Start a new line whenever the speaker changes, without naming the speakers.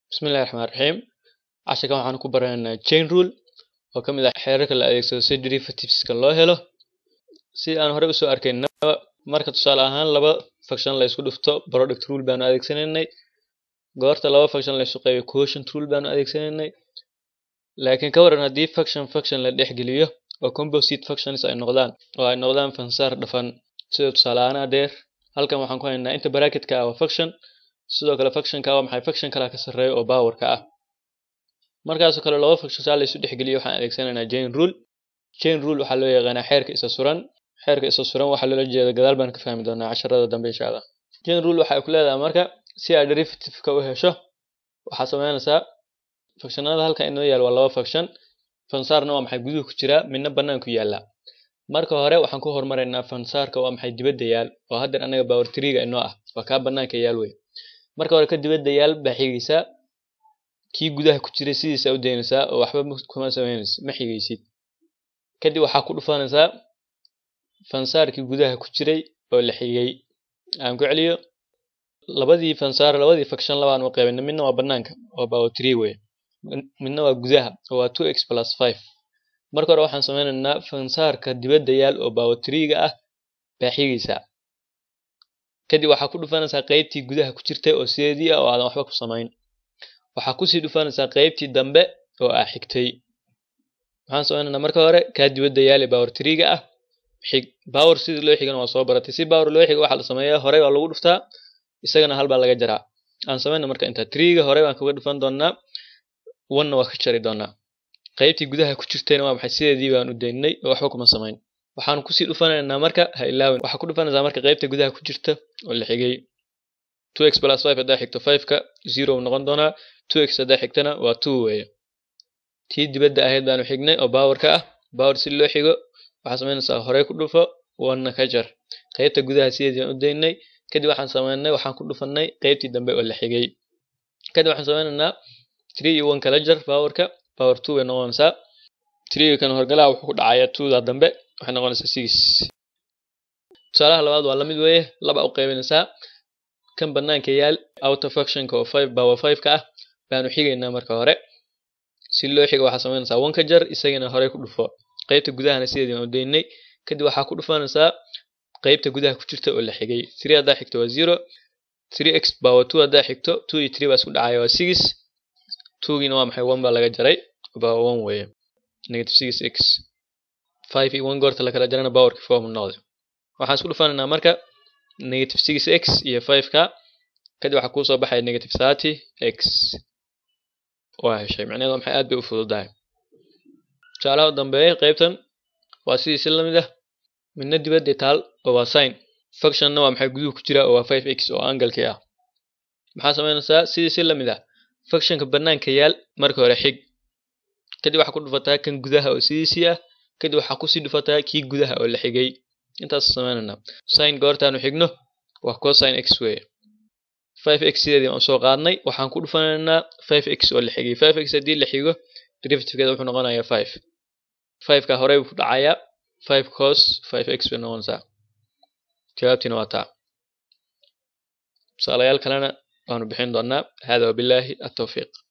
Bismillahi Raxmaani Raxiim. Casharkan waxaan ku baranaynaa chain rule oo ka mid ah xeerarka la adeegsado si derivativeska loo helo. Si aan hore usoo arkaynaba marka tusaale ahaan laba function la isku dhufto product rule baanu adeegsanaynay. Goorta laba function la isu qaybiyo quotient rule baanu adeegsanaynay. Laakiin ka waran haddii function function la dhex geliyo oo composite functions ay noqdaan oo ay noqdaan fansaar dhafan sida tusaale ahaan adeer halkan waxaan ku haynaa inta bracketka ah waa function sidoo kale functionka waa maxay function kale ka sarreeya oo powerka ah markaasoo kale laba function saa la isu dhexgeliyo waxaan adeegsanaynaa chain rule chain rule waxaa loo yaqaanaa xeerka isa suran xeerka isa suran waxaa loola jeeda gadaal baan ka fahmi doonaa casharada dambe insha allah chain rule waxay ku leedahay marka si aad derivative-ka u hesho waxaad samaynaysaa functionada halkan inoo yaal waa laba function fansaarna waa maxay guduhu ku jira midna banaanku yaala marka hore waxaan ku hormaraynaa fansaarka waa maxay dibadda yaal oo haddeer anaga power 3ga inoo ah waa kaa banaanka yaal wey marka hore ka dibadda yaal baa xigaysaa kii gudaha ku jiray sidiisa u daynaysaa oo waxba kuma samaynaysid ma xigaysid kadib waxaa ku dhufanaysaa fansaarkii gudaha ku jiray oo la xigay aan ku celiyo labadii fansaar labadii function labaan u qaybinay midna waa banaanka oo power 3 wey midna waa gudaha oo waa 2x plus 5 marka hore waxaan sameynaynaa fansaarka dibadda yaal oo power 3ga ah baa xigaysaa kadib waxaa ku dhufanaysaa qaybtii gudaha ku jirtay oo sideedii ah oo aadan waxba ku samayn waxaa kusii dhufanaysaa qaybtii dambe oo aa xigtay waxaan sameynaynaa marka hore kaa dibadda yaal ee power 3ga ah xig power sidii loo xigana waa soo baratay si power loo xigo waxaa la sameeyaa hore waa lagu dhuftaa isagana hal baa laga jaraa aan sameyna marka inta 3ga hore baan kaga dhufan doonaa 1na waa ka jari doonaa qaybtii gudaha ku jirtayna waa maxay sideedii baan u daynay oo waxba kuma samayn waxaan kusii dhufanaynaa marka ha ilaawin waxaa ku dhufanaysaa marka qaybta gudaha ku jirta oo la xigay 2x plus 5 haddaa xigto 5ka 0 uu noqon doonaa 2x haddaa xigtana waa 2 weeye tii dibadda ahayd baanu xignay oo powerka ah power si loo xigo waxaa samaynaysaa horey ku dhufo 1na ka jar qaybta gudaha sideedii baan u daynay kadib waxaan sameynay waxaan ku dhufanay qaybtii dambe oo la xigay kadib waxaan sameynaynaa 3 iyo 1 kala jar powerka power 2 bay noqonaysaa 3 kan horgalaha wuxuu ku dhacayaa 2da dambe waxay noqonaysaa 6 tusaalaha labaad waa la mid weeye laba u qaybinaysaa kan banaanka yaal outer functionka oo 5 power 5 ka ah baanu xigaynaa marka hore si loo xigo waxaa samaynaysaa 1 ka jar isagana horey ku dhufo qaybta gudahana sideedii baan u daynay kadib waxaa ku dhufanaysaa qaybta gudaha ku jirta oo la xigay 3 haddaa xigto waa 0 3x power 2 haddaa xigto 2 iyo 3 baa isku dhacaya waa 6 2giina waa maxay 1 baa laga jaray power 1 weeye negative 6x 5 iyo 1 goorta la kala jarana powerki 4 mu noqday waxaan isku dhufanaynaa marka negative 6x iyo 5ka kadib waxaa kuu soo baxaya negative 30x waa heshay macnaheedu maxay aad bay u fududahay tusaalaha u dambeeya qaybtan waa sidii si lamid ah midna dibadda taal oo waa sin functionna waa maxay guduhu ku jira oo waa 5x oo angalkii ah maxaa samaynaysaa sidii si lamid ah functionka banaanka yaal marka hore xig kadib waxaa ku dhufataa kan gudaha oo sidiisii ah kadib waxaa kusii dhufataa kii gudaha oo la xigay intaas samaynayna sin goortaanu xigno waa cosine x weeye 5x sideedii aan soo qaadnay waxaan ku dhufanaynaa 5x oo la xigay 5x haddii la xigo derivativekeeda wuxuu noqonayaa 5 5ka horey buu ku dhacayaa 5 cos 5x bay noqonaysaa jawaabtiina waa taa tusaalayaal kalena waanu bixin doonaa hada wabilaahi atawfiiq